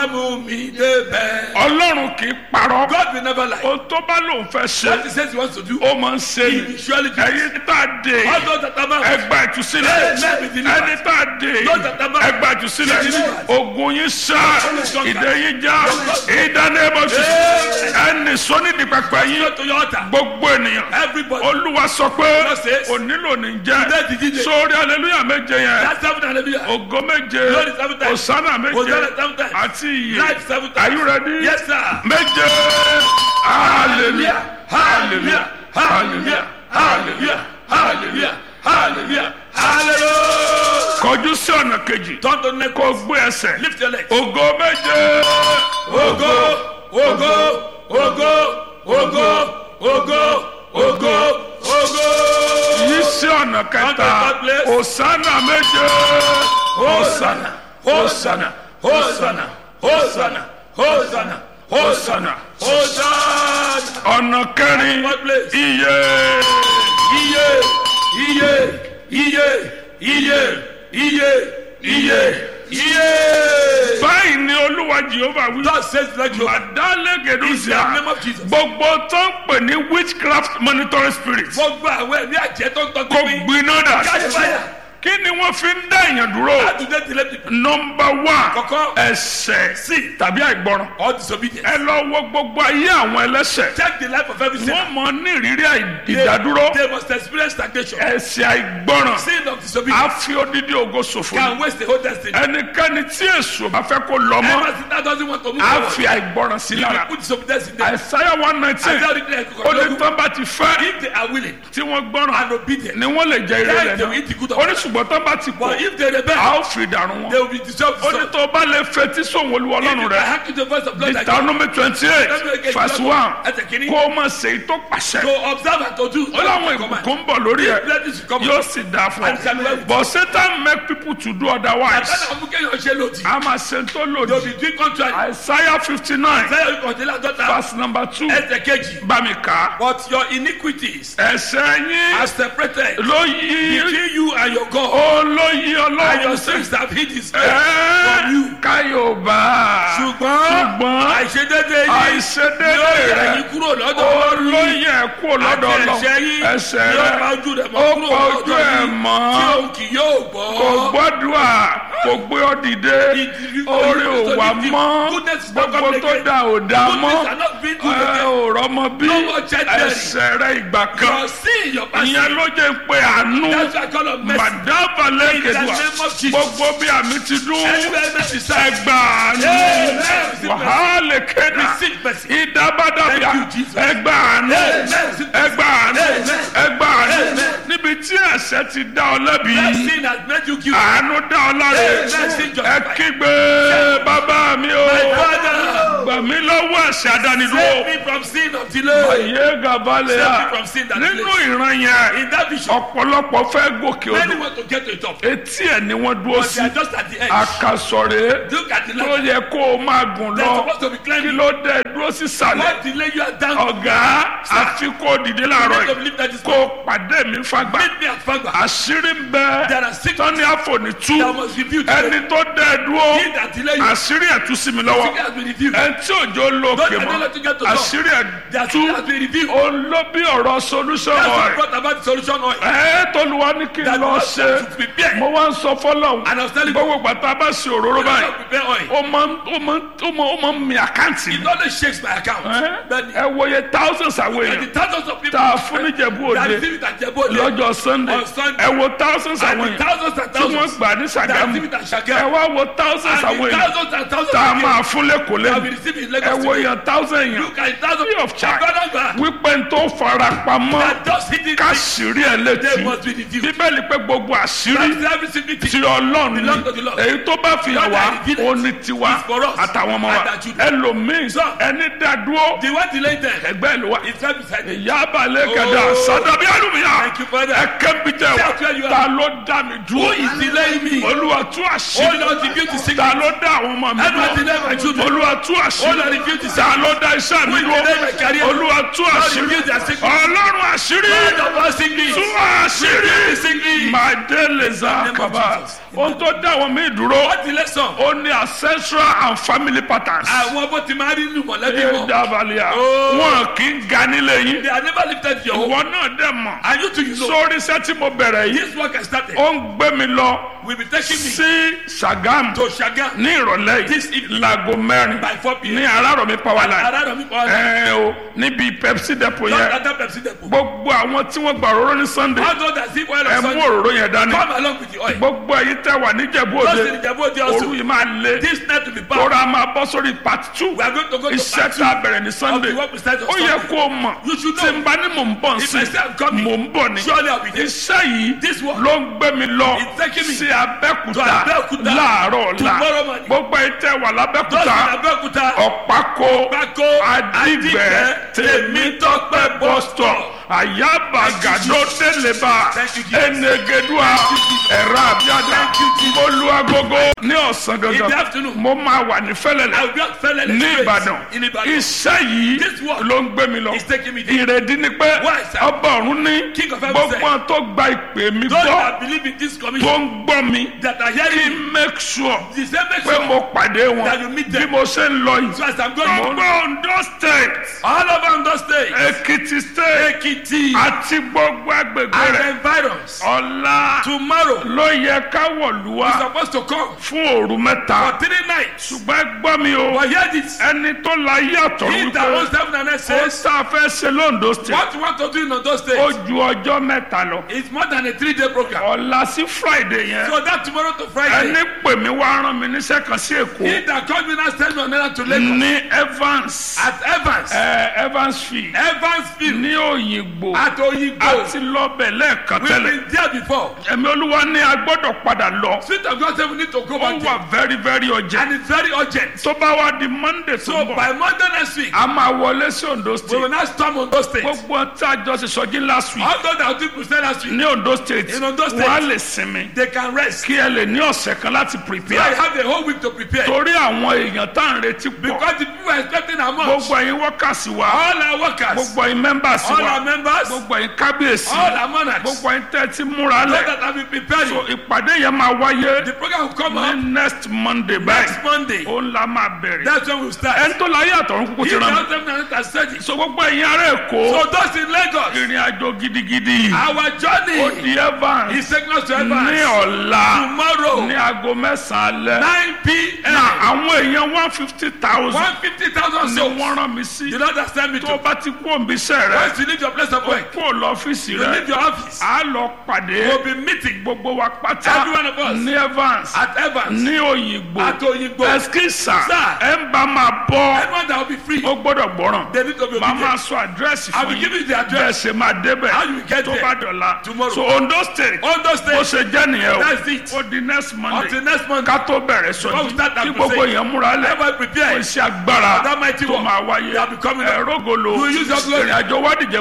mú mi débẹ̀. ọlọ́run kì í parọ́ God will never lie. ohun tó bá lòun fẹ́ ṣe What he says he wants to do, ó máa ń ṣe he ni will surely do. ẹ̀yin tá a dé All those that are bound, ẹgbà ìtúsílẹ̀ ẹni tá a dé ẹgbà ìtúsílẹ̀ ogun yín sá ìdè yín já ìdánimọ̀tì ẹni sọ́nídìí pẹpẹ yín go to your altar. gbogbo ènìyàn Everybody. olúwa sọ pé God says, onílò ní jẹ́ Today the DJ. sórí aleluya méje yẹn That's seven hallelujah. ògo méje Glory seven times. osana méje Hosanna seven times. àti iye Life seven times. are you ready Yes, sir. méje hallelujah hallelujah hallelujah hallelujah Hallelujah. Hallelujah. Hallelujah. kọjú sí ọ̀nà kejì Turn to the next. kó gbé ẹsẹ̀ Lift your legs. ògo méje Ogo, ogo, ogo, ogo, ogo, ogo, ogo. yí sí ọ̀nà kẹta osana méje osana osana Hosanna, Hosanna, Hosanna, Hosanna, Hosanna. ọ̀nà kẹrin What place? iye Iye, iye, iye, iye, iye, iye, iye. báyìí ni olúwa jehova wí. God says like you. In the Adálẹ́gẹ̀dúsíà name of Jesus. gbogbo tó ń pè ní witchcraft monitoring spirit Gbogbo àwọn ẹ̀mí àjẹ́ tó ń tọ́ kò sí mi. gbiná dà Catch fire. kí ni wọ́n fi ń dá èèyàn dúró How do they delay people? nọmba one Kọ̀kọ́. ẹsẹ̀ Sí. tàbí àìgbọràn Or disobedience. ẹ lọ wo gbogbo ayé àwọn ẹlẹ́sẹ̀ Check the life of every sinner. wọ́n mọ ní ìrírí àì- They- ìdádúró They must experience stagnation. ẹsẹ̀ àìgbọràn Sin of á disobedience fi odidi ògo ṣòfò can ní. waste the whole destiny. ẹnikẹ́ni tí èso bá fẹ́ kó lọ mọ́ Ever since that doesn't want to move á forward. fi àìgbọràn sí If lára you put disobedience in them, àìsáyà one nineteen I tell you that ó ní tán bá ti fẹ́ if they are willing tí wọ́n gbọ́ràn and obedient, ni wọ́n lè jẹ ire then rẹ̀ they will eat the good náà of ó ní it. ṣùgbọ́n tán bá ti But pọ̀ if they a rebel, ó fi dànù they wọn will be dissolved. ó ní tó bá lè fetí sóhun olúwa If ọlọ́run you rẹ̀ can hack to the voice of blood like Deuteronomy twenty eight verse one Ẹsẹ̀ kìíní. kó o máa ṣe èyí tó pàṣẹ to observe and to do. ó láwọn ìbùkún ń bọ̀ lórí ẹ̀ Blessings will come. yóò sì dáa fún And shall ọ well. but Satan make people to do otherwise Àtàlà ọmọ kéèyàn ṣe lòdì. a máa ṣe tó They will lòdì be doing contrary. Isaiah fifty nine Sẹ́yìn ìkọ̀délé àdọ́ta. verse number two Ẹsẹ̀ kejì. bá mi kà á But your iniquities ẹ̀ṣẹ̀ yín are separated ló yí between you and your God. ó ló yí And your ọlọ́run sins have hid his face Ẹ́, from you. káyọ̀bá Ṣùgbọ́n ṣùgbọ́n àìṣedédé yìí àìṣedéédé yóò yẹ rẹ̀ yín kúrò lọ́dọ̀ ó Ọlọ́run ló yìí. yẹ kú lọ́dọ̀ Àti ọlọ́run ẹ̀ṣẹ̀ yín ẹ̀ṣẹ̀ yóò rẹ̀ pa ojú rẹ̀ mọ́ ó kúrò pa lọ́dọ̀ ojú ẹ̀ yín mọ́ tí òun kì yóò gbọ́. kò gbọ́dọ̀ kò gbé ọ dìde orí ò wà mọ́ gbogbo tó dà ò dà mọ́ Goodness are not being good ẹ again. ò rọ́mọ bí No more childbearing. ẹ̀ṣẹ̀ rẹ̀ ìgbà kan Your sin, your past ìyẹn sin. ló jẹ́ pé àánú That's why I call on mercy. màdábà lẹ́kẹ̀dùà In the name of Jesus. gbogbo bí àmì ti dún Anywhere mercy serves. ẹgbà àánú Amen. Receive wàhálà kéda Receive mercy. ìdábàdàbíà Thank you, Jesus. ẹgbà àánú Amen. ẹgbà àánú Amen. ẹgbà àánú Amen. níbi tí ẹ̀ṣẹ̀ ti dá ọ lẹ́bi That sin has made you guilty. àánú dá ọ láre Amen. Sin ẹ justified. kígbe bàbá mi o My father, gbà mí lọ́wọ́ ẹ̀ṣẹ̀ save àdánidúró me from sin of delay. ayé gàbálẹ̀ Save à me from sin that nínú delays. ìran yẹn In that vision, ọ̀pọ̀lọpọ̀ fẹ́ gòkè many odò want to get to the top. etí ẹ̀ ni wọ́n dúró But sí they are just at the edge. àkàsọ̀rẹ́ Look at the tó ladder. yẹ kó o máa gùn They're lọ supposed to be kí climbing. ló dé dúró sísàlẹ̀ What delay you are down? ọ̀gá àfi kó o dìde láàárọ̀ You need to yìí believe that is kó o pàdé mi fagbá Meet me at Fagba. àṣírí ń bẹ There are six tọ́ni àfọ̀nìtú that must be built. ẹni tó dé dúró He that delay you, àṣírí ẹ̀ tú sí mi lọ́wọ́ secret has been revealed. ẹni tí òjò lókè Don't mọ́ allow to get to top. àṣírí ẹ̀ Their tú secret has been revealed. òun ló bí ọ̀rọ̀ solution That's what ọ̀rẹ́ brought about the solution oil. ẹ̀ tọ́luwa ní kí n That lọ God ṣe should prepare. mo wá ń sọ fọlọ́hún And I was telling you, gbogbo gbàtà bá ṣe òróró God báyìí should prepare oil. ó máa ń ó máa ń ó máa ó máa ń mi àkáǹtì mi It only shakes my account. Ẹ́, But ẹ wòye thousands àwọn and the èèyàn thousands of people tá a fún níjẹ̀bú that òde receive it at Jebode, lọ́jọ́ sunday On Sunday. ẹ wo thousands and àwọn the èèyàn thousands and tí wọ́n thousands gbà ní that sàgámù receive it at ẹ Shagam, wá wo thousands and àwọn the èèyàn thousands and thousands tá a of máa people fún lẹ́kọ̀ọ́ that will lẹ́nu receive it in ẹ Lagos wo today. èèyàn thousand èèyàn Look at thousands free of charge Brother, wípé n tó fara pamọ́ that just hit it. káṣírí ẹ They létí must be revealed. bíbélì pé gbogbo àṣírí That's every single ti thing. ọlọ́run Belong to the ni Lord. èyí tó bá fi hàn wá ó ní tiwa It's for us àtàwọn ọmọ wa and our children. ẹlòmíín So, ẹni dá dúró The one delaying them ẹgbẹ́ ìlú wa is clap beside me. ìyá abalẹ̀ kẹ̀dá Oh. sadabi alumiya Thank you, Father. ẹ̀kẹ́ bi tẹ̀ That's where you wá are. ta ló dá mi Who dúró is delaying me? olúwa tú Oh àṣírí Lord, reveal the secret. ta ló dá àwọn ọmọ mi Everyone delay my dúró children. olúwa tú Oh àṣírí Lord, reveal the ta secret. ló dá iṣẹ́ mi Who is dúró delaying my career? olúwa tú Lord, àṣírí reveal their secret. ọlọ́run àṣírí Lord of all secrets. tú àṣírí Reveal the secret. máa dé lè za name of kaba Jesus. ohun tó dá àwọn mi dúró What the lesson? ó ní ancestral and family patterns. Àwọn bó ti máa rí nínú mọ̀lẹ́bí ẹ wọn. dábàlìyà Oh. wọn kì í ga nílé yín They are never lifted your home. ìwọ náà dẹ̀ mọ̀ And you too, you know. sórí iṣẹ́ tí mo bẹ̀rẹ̀ yìí This work has started. ó ń gbé mi lọ Will be taking me sí Ṣàgámù to Shagan ní ìrọ̀lẹ́ This yìí evening. láago mẹ́rin by 4 p.m. ní Arárọ̀mí power line Around me, Paul. ẹ o níbi Pepsi depot Just yẹn at that Pepsi depot. gbogbo àwọn tí wọ́n gba òróró ní Sunday How does that zip oil ẹ of mú Sunday òróró yẹn dání come along with the oil? gbogbo èyí tẹ́ wà níjẹ̀bú Just òde in the Jabo òru also. yìí máa lé This night to be back. òrà máa bọ́ sórí part two We are going to go to iṣẹ́ part tá a bẹ̀rẹ̀ ní of Sunday the work we started on ó yẹ Sunday. kó o mọ̀ You should tí know. n bá ní mò ń bọ̀ If sí I say I'm coming, mò ń bọ̀ ni surely I'll be there. iṣẹ́ yìí This work ló ń gbé mi lọ It's taking me sí Abẹ́òkúta to Abẹ́òkúta láàárọ̀ ọ̀la tomorrow morning. gbogbo ìtẹ́ wà Just lábẹ́òkúta in Abeokuta. ọ̀pákó Pákó Adìgbẹ́ Tèmítọ́pẹ́ bus stop àyàbàgàdó tẹlẹba Thank you, Jesus. ẹnẹgẹdùà ẹ̀rọ àbíàdà olúwagogo ní ọ̀sán In the gangan afternoon. mo máa wà ní I fẹ́lẹ́lẹ̀ will just fell in ní Ìbàdàn In Ibadan. iṣẹ́ yìí This work ló ń gbé mi lọ is taking me there. ìrèdí ni pé Why, sir? ọba ọ̀run ní King of heaven gbogbo said, àwọn tó gba ìpè mi Those gbọ́ that believe in this tó commission ń gbọ́ mi that are kí hearing n make sure the same make pé sure mo pàdé wọn that you meet them. bí mo ṣe ń lọ yìí So as I'm going on gbogbo Ondo state all over Ondo state, Èkìtì state Ekiti, àti gbogbo agbègbè and rẹ̀ environs, ọ̀la tomorrow ló yẹ ká wọ̀lú wa is supposed to come fún òru mẹ́ta for three nights. ṣùgbọ́n ẹ gbọ́ mi o But hear this. ẹni tó la yàtọ̀ He that wípé owns heaven and earth ó says, tá a fẹ́ ṣe lóńdó state what you want to do in Ondo ó state ju ọjọ́ mẹ́ta lọ is more than a three-day program. ọ̀la sí friday yẹn So that tomorrow to ẹni Friday, pè mí wá rán mi níṣẹ́ kan sí èkó he that called me now send me on errand to Lagos ní evans at Evans, ẹ evansfield Evansville, ní òyìnbó at Oyigbo. àti lọ́bẹ̀ lẹ́ẹ̀kan We've tẹ́lẹ̀ been there before. ẹ̀mí olúwa ní a gbọ́dọ̀ padà lọ Spirit of God said we need to go ó back wà there. very very urgent And it's very urgent. tó bá wá di monday tó So ń bọ̀ by Monday next week, a máa wọlé sí ondo we will state now storm Ondo State. gbogbo tí a jọ ṣe sọjí last week All those that did crusade last week, ní ondo state In Ondo State. wọ́n á lè sinmi they can rest. kí ẹ lè ní ọ̀sẹ̀ kan láti So I prepare have the whole week to prepare. torí àwọn èèyàn tá à ń retí pọ̀ Because the people are expecting a month. gbogbo ẹ̀yin workers wa All our workers, gbogbo ẹ̀yin members all wa our members, gbogbo ẹ̀yin kábíyèsí all our monarchs, gbogbo ẹ̀yin tẹ́ ẹ ti múra those lẹ̀ that have been preparing. so ìpàdé yẹn máa wáyé The program will come ní up next monday next báyìí Monday. ó ń la máa bẹ̀rẹ̀ That's when we'll start. ẹni tó láyé àtọ̀run kúkú He ti rán mi tells them that they are studying. so gbogbo ẹ̀yin ará èkó So those in Lagos, ìrìn àjò gidigidi our ó journey di evans is taking us to ní Evans ọ̀la tomorrow, ní aago mẹ́sàn-án alẹ́ 9 p.m. na àwọn èèyàn one fifty thousand 150,000 ni souls. wọ́n rán mi sí You know that send me tó to. o bá ti kú òǹbíṣẹ́ rẹ Once you leave your place of work, kó o lọ ọ́fíìsì you rẹ leave your office, a lọ pàdé we'll be meeting gbogbo wa pátá Every one of us. ní evans at Evans, ní òyìnbó at Oyigbo. ẹskísà Sir. ẹ ń bá máa bọ́ Anyone that will be free, ó gbọ́dọ̀ gbọ́ràn they need to be màá máa obedient. sọ àdírẹ́sì I fún will give yín you the bẹ́ẹ̀ address. ṣe máa débẹ̀ How you get tó there? bá dọ̀la Tomorrow. so ondo state Ondo bó State, ṣe jẹ́ nìyẹn That's o it. ó di next monday until next month, ká tó bẹ̀rẹ̀ Before we sọjí start that kí gbogbo crusade, èèyàn múra lẹ̀ everybody kó prepare. iṣẹ́ agbára That mighty tó work. máa wáyé They are becoming- ẹ̀rọ golo You will use your glory. ìrìn àjò wádìí